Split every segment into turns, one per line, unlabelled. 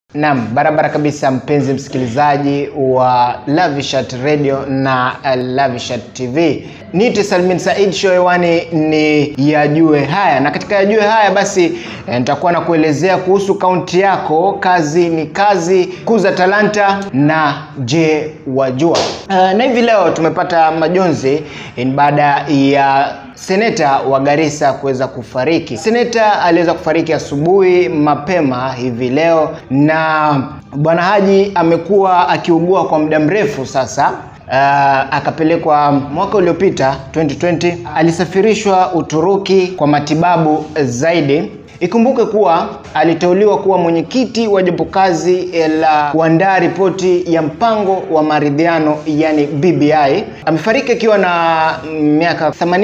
Naam, barabara kabisa mpenzi msikilizaji wa Lavishat Radio na uh, Lavishat TV. Nite Salmin Said, show hewani ni Yajue Haya, na katika Yajue Haya basi eh, nitakuwa na kuelezea kuhusu kaunti yako. Kazi ni kazi, kuza talanta na je wajua. Uh, na hivi leo tumepata majonzi eh, baada ya seneta wa Garissa kuweza kufariki. Seneta aliweza kufariki asubuhi mapema hivi leo, na bwana Haji amekuwa akiugua kwa muda mrefu sasa. Uh, akapelekwa mwaka uliopita 2020 alisafirishwa Uturuki kwa matibabu zaidi. Ikumbuke kuwa aliteuliwa kuwa mwenyekiti wa jopo kazi la kuandaa ripoti ya mpango wa maridhiano yani BBI. Amefariki akiwa na miaka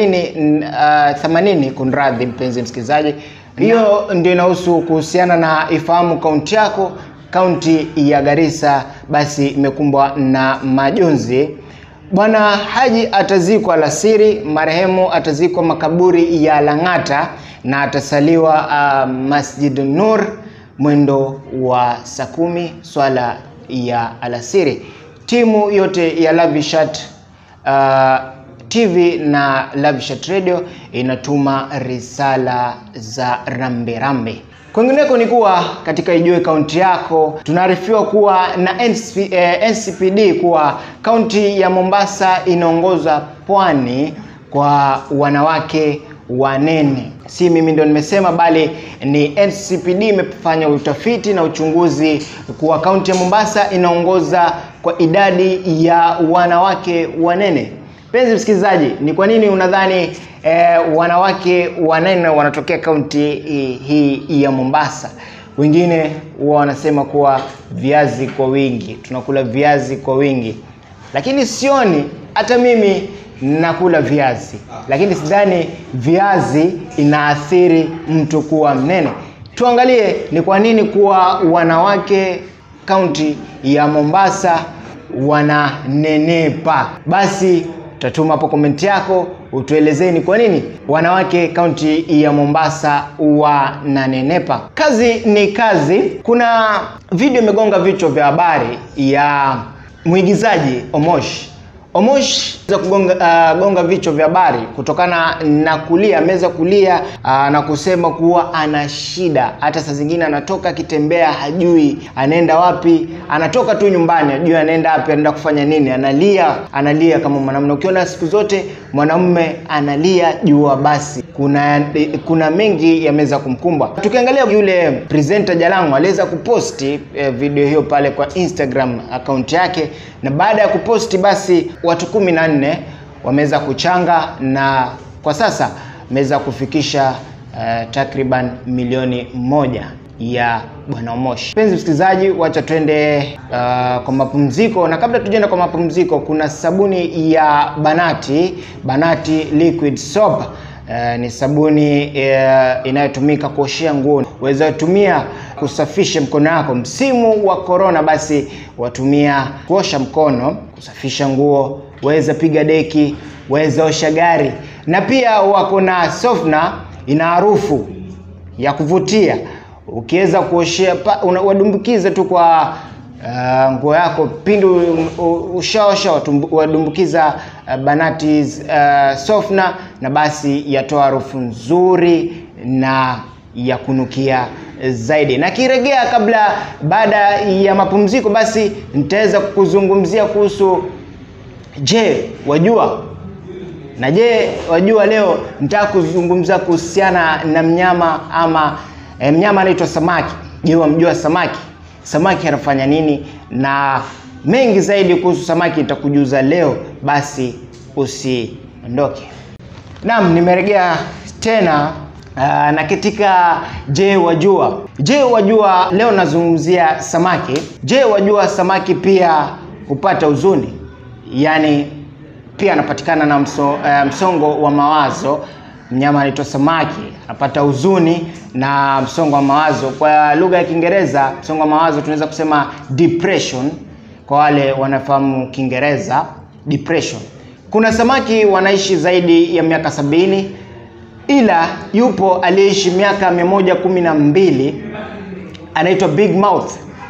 80 uh, 80 kunradhi, mpenzi msikilizaji. Hiyo ndio inahusu kuhusiana na ifahamu kaunti yako. Kaunti ya Garissa basi imekumbwa na majonzi. Bwana Haji atazikwa alasiri, marehemu atazikwa makaburi ya Lang'ata na atasaliwa uh, Masjid Nur mwendo wa saa kumi swala ya alasiri. Timu yote ya Lavishat uh, TV na Lavishat Radio inatuma risala za rambe rambe. Kwingineko ni kuwa katika Ijue kaunti yako tunaarifiwa kuwa na NCP, eh, NCPD kuwa kaunti ya Mombasa inaongoza pwani kwa wanawake wanene. Si mimi ndio nimesema, bali ni NCPD imefanya utafiti na uchunguzi kuwa kaunti ya Mombasa inaongoza kwa idadi ya wanawake wanene. Mpenzi msikilizaji, ni kwa nini unadhani eh, wanawake wanene wanatokea kaunti hii ya Mombasa? Wengine huwa wanasema kuwa viazi kwa wingi, tunakula viazi kwa wingi, lakini sioni. Hata mimi nakula viazi, lakini sidhani viazi inaathiri mtu kuwa mnene. Tuangalie ni kwa nini kuwa wanawake kaunti ya Mombasa wananenepa. Basi utatuma hapo komenti yako utuelezee ni kwa nini wanawake kaunti ya Mombasa wananenepa. Kazi ni kazi. Kuna video imegonga vichwa vya habari ya mwigizaji Omosh. Omosh za kugonga uh, gonga vichwa vya habari kutokana na kulia, ameweza kulia uh, na kusema kuwa ana shida. Hata saa zingine anatoka akitembea, hajui anaenda wapi, anatoka tu nyumbani, hajui anaenda wapi, anaenda kufanya nini, analia, analia kama mwanamume. Ukiona siku zote mwanamume analia, jua basi kuna kuna mengi yameweza kumkumba. Tukiangalia yule presenter Jalango aliweza kuposti eh, video hiyo pale kwa Instagram account yake, na baada ya kuposti basi watu kumi na nne wameweza kuchanga na kwa sasa ameweza kufikisha uh, takriban milioni moja ya bwana Omosh. Mpenzi msikilizaji, wacha twende uh, kwa mapumziko, na kabla tujaenda kwa mapumziko, kuna sabuni ya Banati, Banati liquid soap. Uh, ni sabuni uh, inayotumika kuoshea nguo. Waweza tumia kusafisha mkono wako msimu wa korona, basi watumia kuosha mkono, kusafisha nguo, waweza piga deki, waweza osha gari, na pia wako na softener, ina harufu ya kuvutia. Ukiweza kuoshea wadumbukize tu kwa Uh, nguo yako pindi ushaosha wadumbukiza uh, Banati uh, softener na basi yatoa harufu nzuri na ya kunukia zaidi. Na kiregea kabla baada ya mapumziko, basi nitaweza kuzungumzia kuhusu je wajua, na je wajua, leo nitaka kuzungumzia kuhusiana na mnyama ama eh, mnyama anaitwa samaki. Je, wamjua samaki? Samaki anafanya nini? Na mengi zaidi kuhusu samaki nitakujuza leo, basi usiondoke. Naam, nimerejea tena uh, na katika je wajua. Je wajua, leo nazungumzia samaki. Je wajua, samaki pia hupata huzuni, yaani pia anapatikana na mso, uh, msongo wa mawazo mnyama anaitwa samaki anapata huzuni na msongo wa mawazo. Kwa lugha ya Kiingereza, msongo wa mawazo tunaweza kusema depression, kwa wale wanafahamu Kiingereza depression. Kuna samaki wanaishi zaidi ya miaka sabini, ila yupo aliyeishi miaka mia moja kumi na mbili anaitwa big mouth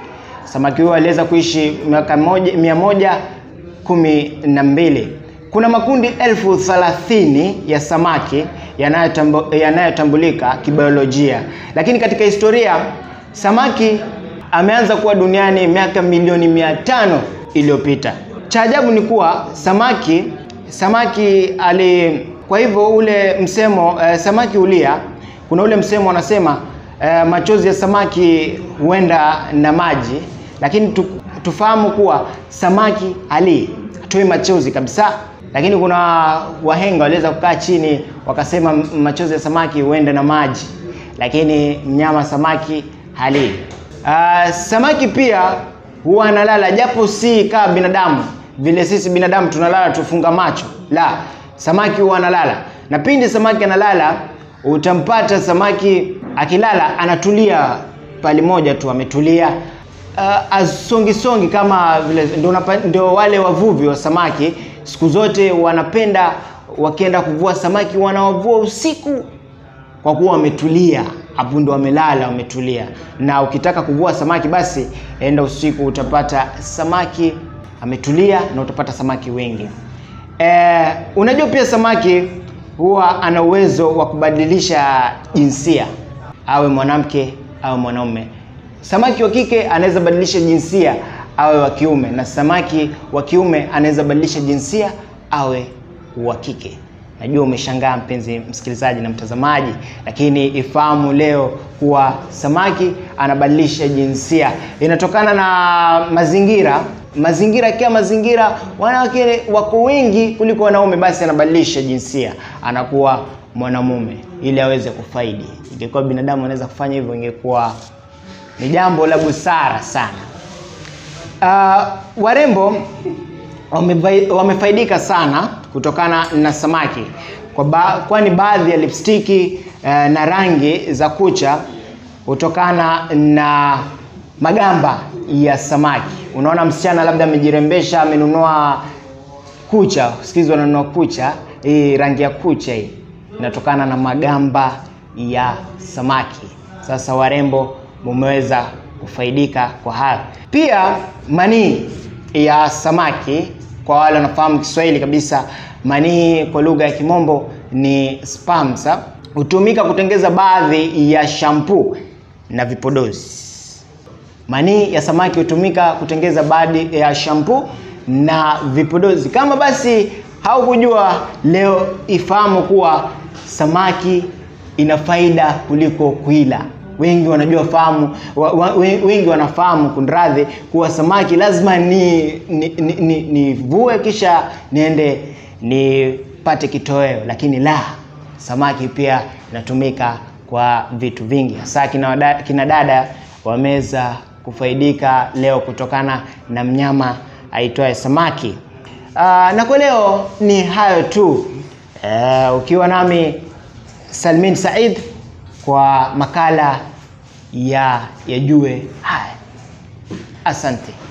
Samaki huyo aliweza kuishi miaka moja, mia moja kumi na mbili. Kuna makundi elfu thelathini ya samaki yanayotambu, yanayotambulika kibiolojia, lakini katika historia samaki ameanza kuwa duniani miaka milioni mia tano iliyopita. Cha ajabu ni kuwa samaki samaki ali, kwa hivyo ule msemo eh, samaki hulia, kuna ule msemo wanasema eh, machozi ya samaki huenda na maji, lakini tu, tufahamu kuwa samaki halii, hatoi machozi kabisa. Lakini kuna wahenga waliweza kukaa chini wakasema machozi ya samaki huenda na maji, lakini mnyama samaki halii. Uh, samaki pia huwa analala japo si kama binadamu vile sisi binadamu tunalala tufunga macho. La, samaki huwa analala, na pindi samaki analala, utampata samaki akilala anatulia pali moja tu, ametulia uh, asongi songi kama vile ndio, ndio wale wavuvi wa samaki siku zote wanapenda wakienda kuvua samaki wanawavua usiku kwa kuwa wametulia hapo, ndo wamelala wametulia. Na ukitaka kuvua samaki, basi enda usiku, utapata samaki ametulia na utapata samaki wengi. E, unajua pia samaki huwa ana uwezo wa kubadilisha jinsia, awe mwanamke awe mwanaume. Samaki wa kike anaweza badilisha jinsia awe wa kiume, na samaki wa kiume anaweza badilisha jinsia awe wa kike. Najua umeshangaa mpenzi msikilizaji na mtazamaji, lakini ifahamu leo kuwa samaki anabadilisha jinsia, inatokana na mazingira. Mazingira kia mazingira, wanawake wako wengi kuliko wanaume, basi anabadilisha jinsia, anakuwa mwanamume ili aweze kufaidi. Ingekuwa binadamu anaweza kufanya hivyo, ingekuwa ni jambo la busara sana. Uh, warembo wamefaidika sana kutokana na samaki kwa ba, kwani baadhi ya lipstiki uh, na rangi za kucha kutokana na magamba ya samaki. Unaona msichana labda amejirembesha, amenunua kucha, sikizi wananunua kucha, hii rangi ya kucha hii inatokana na magamba ya samaki. Sasa warembo mumeweza kufaidika kwa hayo. Pia manii ya samaki, kwa wale wanafahamu Kiswahili kabisa, manii kwa lugha ya Kimombo ni sperms, hutumika kutengeza baadhi ya shampoo na vipodozi. Manii ya samaki hutumika kutengeza baadhi ya shampoo na vipodozi. Kama basi haukujua leo, ifahamu kuwa samaki ina faida kuliko kuila. Wengi wanajua fahamu wa, wa, wengi wanafahamu kunradhi, kuwa samaki lazima ni nivue ni, ni, ni kisha niende nipate kitoweo, lakini la, samaki pia inatumika kwa vitu vingi, hasa kina, kina dada wameweza kufaidika leo kutokana na mnyama aitwaye samaki. Aa, na kwa leo ni hayo tu. Aa, ukiwa nami Salmin Said kwa makala ya Yajue Haya. Asante.